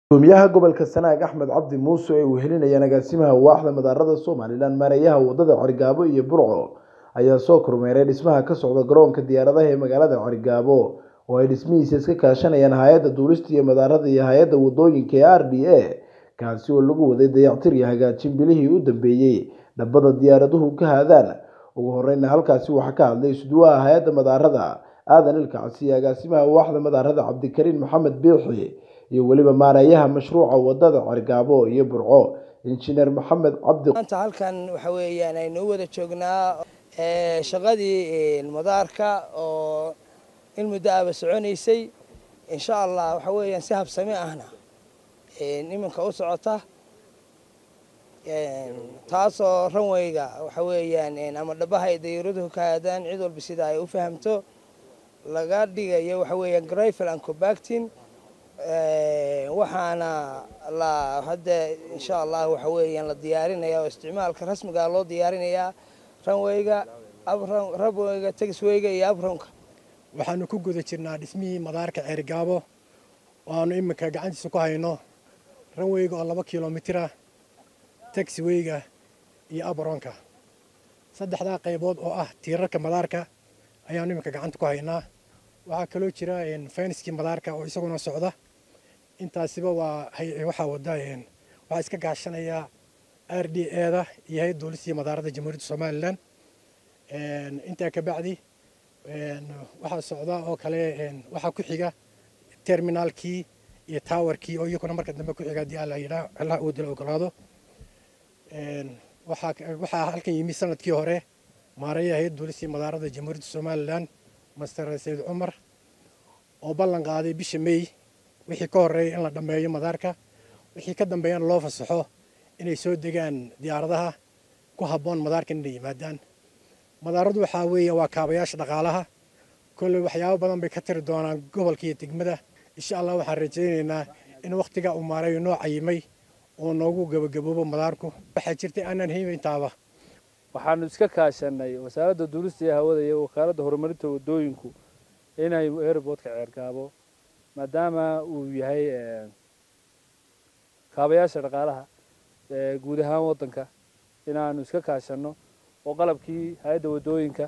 Gudoomiyaha gobolka Sanaag Axmed Cabdi Muuse oo uu helinayaan agaasimaha waaxda madaarada Somaliland maareeyaha wadada Cerigabo iyo Burco ayaa soo kormeeray dhismaha ka socda garoonka diyaaradaha ee magaalada Cerigabo oo ay dhismihiisa iska kaashanayaan hay'adda duulista iyo madaarada iyo hay'adda wadooyinka ee RDA kaasi oo lagu waday dayactir iyo hagaajin bilihii u dambeeyay dhabbada diyaaraduhu ka haadaan ugu horreynna halkaasi waxaa ka hadlay isduwaha hay'adda madaarada aadan ilkacsi iyo agaasimaha waaxda madaarada cabdikariin maxamed biixi iyo weliba maareeyaha mashruuca wadada Cerigabo iyo Burco injineer maxamed cabdi maanta halkan waxa weeyaan aynu u wada joognaa ee, shaqadii madaarka oo in muddo ahba soconaysay insha allah waxa weeyaan si habsami ahna een, iminka u socota een, taasoo ranwayga waxa weeyaan een, ama dhabaha ay dayuuraduhu ka aadaan cid walba sida ay u fahamto laga dhigayo waxa weeyaan grayfel and compacting Ee, waxaana la hadda insha allah waxa weeyaan la diyaarinaya oo isticmaalka rasmiga ah loo diyaarinayaa ranwayga abran rabwayga tagiswayga iyo abronka waxaanu ku guda jirnaa dhismihii madaarka ceerigaabo oo aanu iminka gacantiisa ku hayno ranweyga oo laba kilomitira taxiweyga iyo abronka saddexdaa qaybood oo ah tiirarka madaarka ayaanu iminka gacanta ku haynaa waxaa kaloo jira fenskii madaarka oo isaguna socda intaasiba waa hay- waxaa wada een, waxaa iska gaashanaya r d eda iyo hay duulistii madaarada jamhuuriyadda somalilan Een, intaa ka bacdi een, waxaa socda oo kale een, waxaa ku xiga terminaalkii iyo towerkii oo iyaguna marka dambe ku xiga haddii alla yidhaa allah uu dila ogolaado Een, waxaa ka- waxaa halkan yimi sanadkii hore maareeyaha hay duulistii madaarada jamhuuriyadda somalilan master sayid cumar oo ballan qaaday bisha may wixii ka horreeyay in la dhammeeyo madaarka wixii ka dambeeyana loo fasaxo inay soo degaan diyaaradaha ku habboon madaarka inay yimaadaan madaaradu waxaa weeye waa kaabayaasha dhaqaalaha kolley waxyaabo badan bay ka tiri doonaan gobolka iyo degmada insha allah waxaan rajaynaynaa in wakhtiga uu maareeyo noo cayimay oo noogu gebagaboobo madaarku waxaa jirtay aanan hiibayntaaba waxaanu iska kaashanay wasaaradda duulista iyo hawada iyo wakaaladda horumarinta wadooyinku inay airportka ceergaabo maadaama uu yahay eh, kaabayaasha dhaqaalaha ee guud ahaan waddanka inaanu iska kaashanno oo qalabkii hay-adda wadooyinka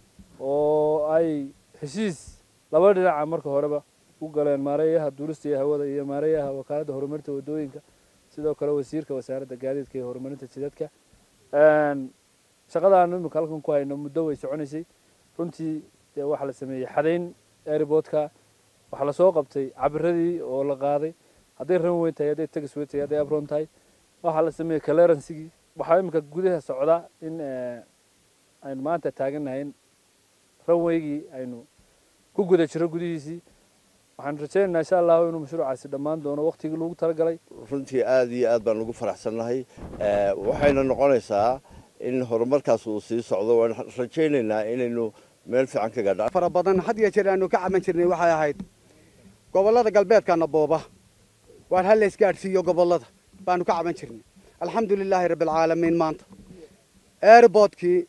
oo ay heshiis laba dhinaca marka horeba u galeen maareeyaha duulista iyo hawada iyo maareeyaha wakaaladda horumarinta wadooyinka sidoo kale wasiirka wasaaradda gaadiidka iyo horumarinta jidadka Een, shaqadaanu imika halkan ku hayno muddo way soconaysay runtii dee waxaa la sameeyey xadayn airportka waxaa lasoo qabtay cabiradii oo la qaaday hadday runway tahay hadday tagisway tahay hadday abron tahay waxaa la sameeyey clearancegii waxaa imika gudaha socda in eh, aynu maanta taagannahay in runwaygii aynu ku guda jiro gudihiisii waxaan rajaynaynaa insha allahu inuu mashruucaasi dhammaan doono waqtigii loogu talagalay runtii aad iyo aad baan ugu faraxsannahay Eh, waxayna noqonaysaa in horumarkaas uu sii socdo waan rajaynaynaa inaynu meel fiican ka gaadha fara badan had iyo jeer aanu ka caban jirnay waxay ahayd gobollada galbeedkana booba waan hal isgaadhsiiyo gobollada baanu ka caban jirnay alxamdu lilaahi rabbilcaalamiin maanta airboodkii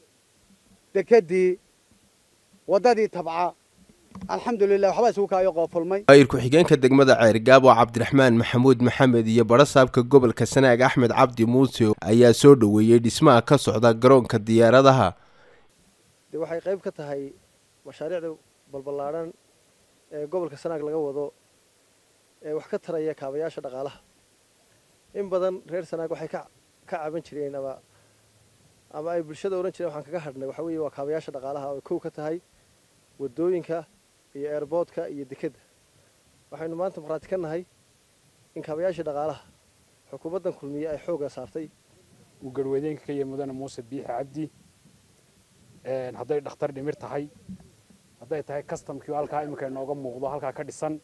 dekedii waddadii tabca alxamdu lilah waxbaa isugu kaayo qoofulmay maayir ku-xigeenka degmada ceerigaabo cabdiraxmaan maxamuud maxamed iyo barasaabka gobolka sanaag axmed cabdi muuse ayaa soo dhoweeyey dhismaha ka socda garoonka diyaaradaha de waxay qayb ka tahay mashaariicda balballaadhan ee gobolka sanaag laga wado ee wax ka taraya kaabayaasha dhaqaalaha in badan reer sanaag waxay ka ka caban jireen ama ama ay bulshada odhan jireen waxaan kaga hadhnay waxa weeye waa kaabayaasha dhaqaalaha oo kow ka tahay wadooyinka iyo airboodka iyo dekedda waxaynu maanta markhaati ka nahay in kaabayaashii dhaqaalaha xukuumaddan kulmiye ay xoogga saartay uu garwadeenka ka yahay mudane muuse biixi cabdi Een, hadday dhakhtar dhimir tahay hadday tahay customkii oo halkaa iminka inooga muuqdo halkaa ka dhisan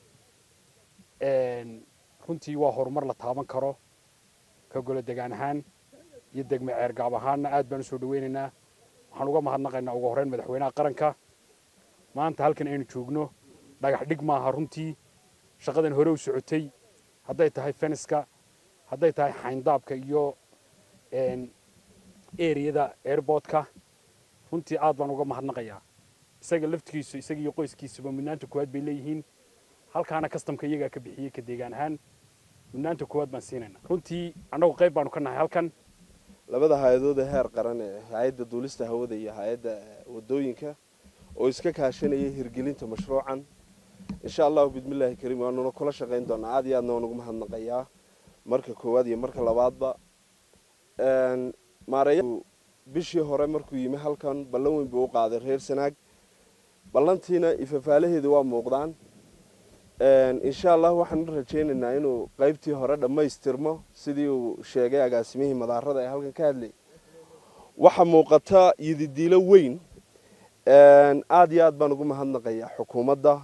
Een, runtii waa horumar la taaban karo ka golo degaan ahaan iyo degme ceergaab ahaanna aad baan usoo dhaweynaynaa waxaan uga mahadnaqaynaa ugu horreyn madaxweynaha qaranka maanta halkan aynu joogno dhagax dhig maaha runtii shaqadan hore u socotay hadday tahay feniska hadday tahay xayndaabka iyo een, eriyada airportka runtii aad baan uga mahadnaqayaa isaga laftigiisu isaga iyo qoyskiisuba mudnaanta koowaad bay leeyihiin halkaana kastamka iyagaa ka bixiyey ka deegaan ahaan mudnaanta koowaad baan siinayna runtii annagu qayb baanu ka nahay halkan labada hay-adood ee heer qaran ee hay-adda duulista hawada iyo hay-adda wadooyinka oo iska kaashanaya hirgelinta mashruucan insha allahu bismillaahi kariim waanuna kula shaqayn doonaa aad iyo aadna waan ugu mahadnaqayaa marka koowaad iyo marka labaadba maareeya bishii hore markuu yimi halkan ballan weyn buu u qaaday reer sanaag ballantiina ifafaalaheeda waa muuqdaan insha allah waxaan rajaynaynaa inuu qaybtii hore dhammaystirmo sidii uu sheegay agaasimihii madaarada ee halkan ka hadlay waxaa muuqata yididiilo weyn aada iyo aad baan ugu mahadnaqayaa xukuumadda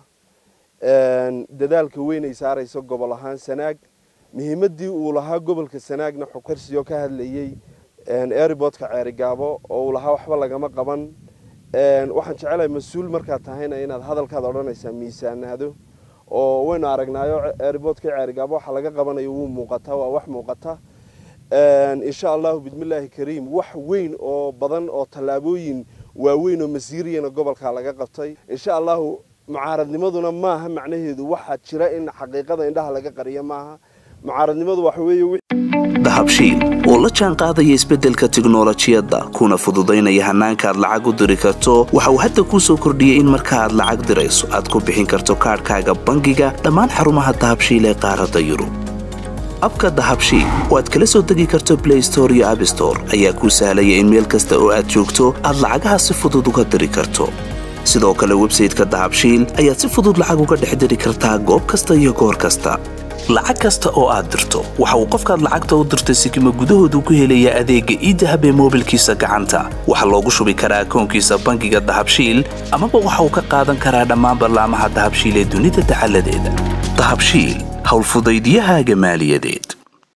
dadaalka weyn ay saarayso gobol ahaan sanaag muhiimadii uu lahaa gobolka sanaagna xukarsiyo ka hadlayey airboodka ceerigaabo oo uu lahaa waxba lagama qaban waxaan jecelahay mas-uul markaad tahayna inaad hadalkaad odhanaysaa miisaanaado oo waynu aragnaayo airboodka ceerigaabo waxa laga qabanayo wuu muuqataa waa wax muuqata insha allahu bismillaahi kariim wax weyn oo badan oo tallaabooyin waaweyn oo masiiriyana gobolka laga qabtay insha allahu mucaaradnimaduna maaha macnaheedu waxaa jira in xaqiiqada indhaha laga qariyo maaha mucaaradnimadu waxa weeye dahabshiil oo la jaan qaadaya isbeddelka tiknolojiyadda kuna fududaynaya hannaanka aad lacag u diri karto waxa uu hadda kuu soo kordhiyey in marka aad lacag dirayso aad ku bixin karto kaadhkaaga bangiga dhammaan xarumaha dahabshiil ee qaaradda yurub abka dahabshiil oo aad kala soo degi karto blay store iyo abstore ayaa kuu sahlaya in meel kasta oo aad joogto aad lacagaha si fudud uga diri karto sidoo kale websayteka dahabshiil ayaad si fudud lacag uga dhex diri kartaa goob kasta iyo goor kasta lacag kasta oo aad dirto waxa uu qofkaad lacagta u dirtay sikima gudahoodu ku helayaa adeegga iidahab ee moobilkiisa gacanta waxaa loogu shubi karaa akoonkiisa bangiga dahabshiil amaba waxa uu ka qaadan karaa dhammaan ballaamaha dahabshiil ee dunida dacaladeeda dahabshiil howlfudaydiyahaaga maaliyadeed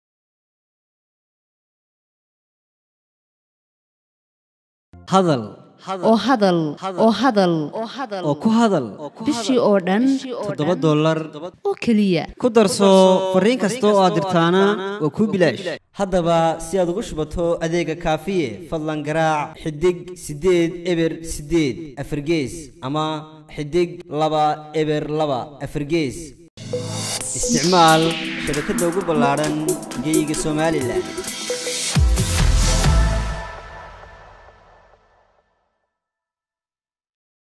hadal oo hadal oo hadal oo ku hadal bishii oo dhan toddoba dollar oo keliya ku darso fariin kasta oo aad dirtaana waa kuu bilaash haddaba si aad ugu shubato adeega kaafiye fadlan garaac xidig siddeed eber siddeed afargees ama xidig laba eber laba afargees isticmaal shabakadda ugu ballaadhan geeyiga somalilan